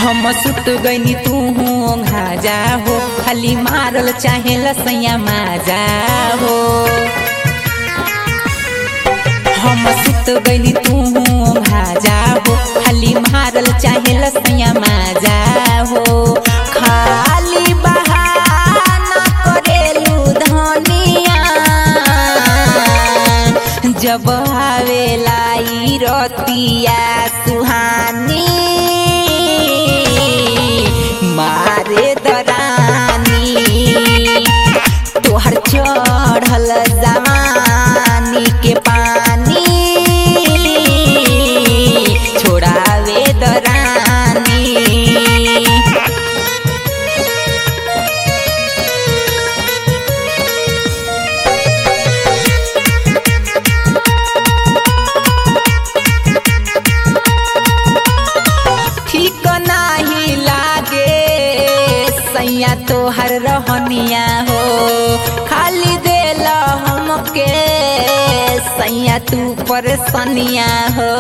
हम सुत गईनी तू घाजा हो खाली मारल चाहे लसैया माजा हो हम सुत गईनी तू भाजा हो खाली मारल चाहे लसैया माजा हो खाली बहाना करेलू धनिया जब आवेला ई रतिया सुहानी मारे दरानी तोहर चढ़ल जवानी के पानी छोड़ावे दरानी ठीक नाही लागे सैया तोहर रहनिया हो खाली देल हमके सैया तू परेशानिया हो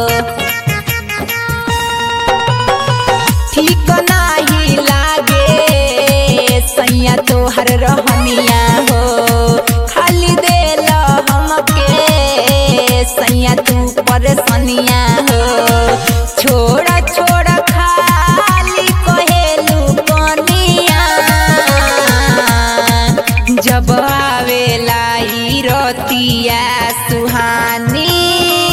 ठीक नाही लागे सैया तोहर रहनिया हो खाली देल हमके सैया तू परेशानिया हो छोड़ा छोड़ा खाली कहेलू कनिया जब आवेला ई रतिया सुहानी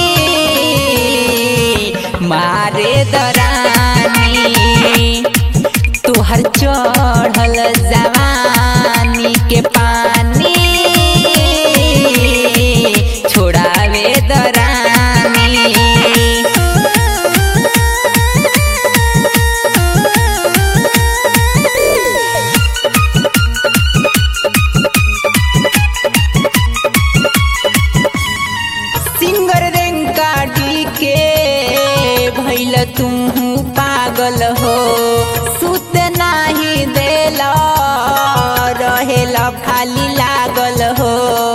मारे दरानी तोहर चढ़ल जवानी के पानी छोड़ावे दरानी सिंगर रेंका डी के भैल तू पागल हो सुत नाही देल रहेला खाली लागल हो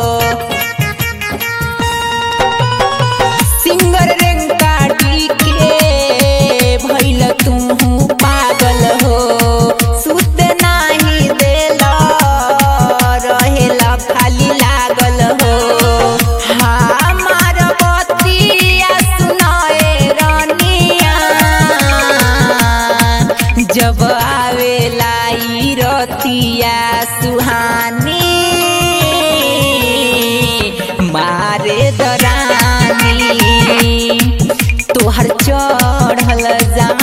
सिंगर रेंका डी के भैल तू पागल हो सुत नाही देल रहेला खाली लागल हो हमार बतिया सुनाए रनिया जब आवेला ई रतिया सुहानी मारे दरानी तोहर चढ़ल जमा